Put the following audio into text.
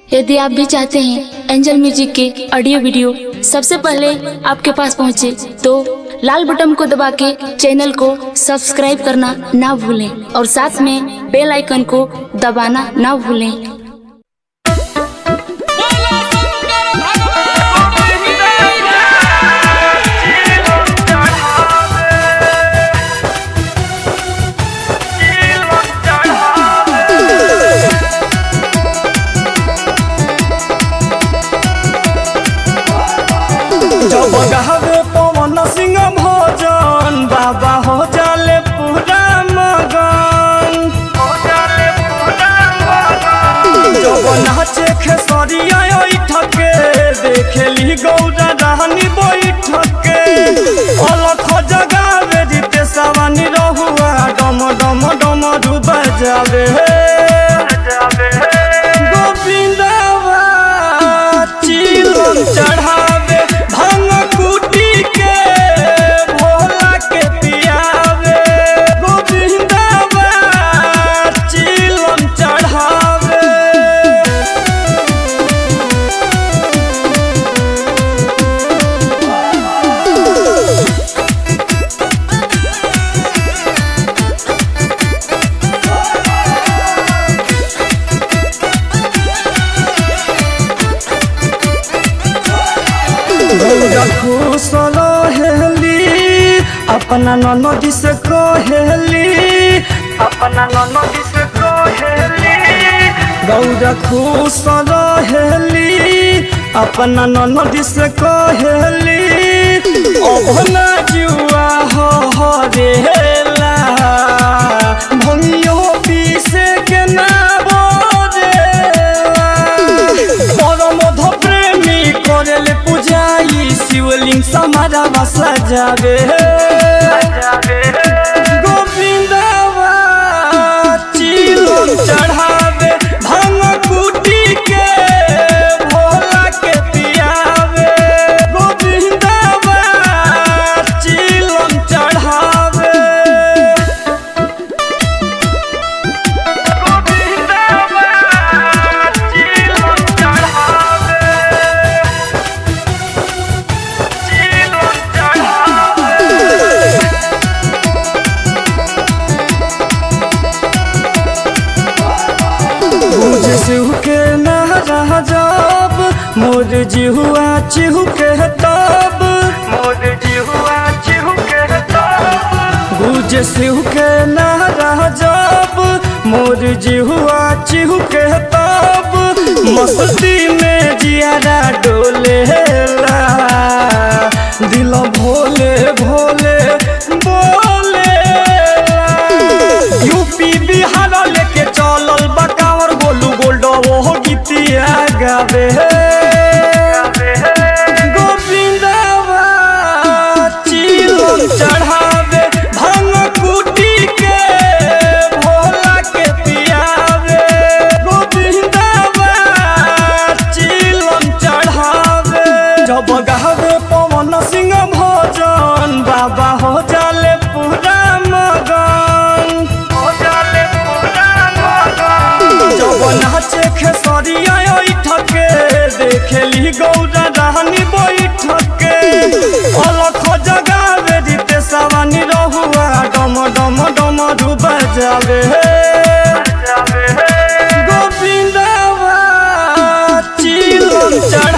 यदि आप भी चाहते हैं एंजल म्यूजिक के ऑडियो वीडियो सबसे पहले आपके पास पहुंचे तो लाल बटन को दबा के चैनल को सब्सक्राइब करना ना भूलें और साथ में बेल आइकन को दबाना ना भूलें बोला शंकर भगवान की जब गावे पवन सिंह भजन बाबा हो जाले पूरा मगन जब नाचे खेसरिया ठके देखेली गौरा रानी बैठके अलख जगावे जीते सवानी रहुआ डम डम डम डूबा जावे गोविंदवा चिलम चढ़ावे भांग कुटी के भोला के पियावे गोविंदवा चिलम चढ़ावे गौरा खुश रहेली अपना ननदी से कहेली अपना ननदी से कहेली गौरा खुश रहेली अपना ननदी से कहेली अभना जुआ हो हरेला भंगियो पीसे के ना बोरेला परमध प्रेमी करेले पूजाई शिवलिंग समारा बसा जावे गोविंदवा चिलम चढ़ावे भांग कुटी के भोला के पियावे गोविंदवा चिलम चढ़ावे मुझे सिहू के नारा जब मोर जिहुआ चिहू के तब मोर जिहुआ चिहू के तब गुजे सिहू के नारा जब मोर जिहुआ चिहू के तब मस्ती में जियारा डोलेला दिल भोले भोले बोले यूपी बिहार लेके चलल बकावर गोलू गोल्ड वो गीतिया गावे गोविंदवा चिलम चढ़ावे भांग कुटी के भोला के पियावे गोविंदवा चिलम चढ़ावे जब गावे पवन सिंह भजन बाबा हो जाले पूरा मगन हो जाले पूरा मगन जब नाचे खेसरिया ठके देखेली गौरा रानी बैठके अलख जगावे जीते सवानी रहुआ डम डम डम डूबा जावे गोविंदवा चिलम चढ़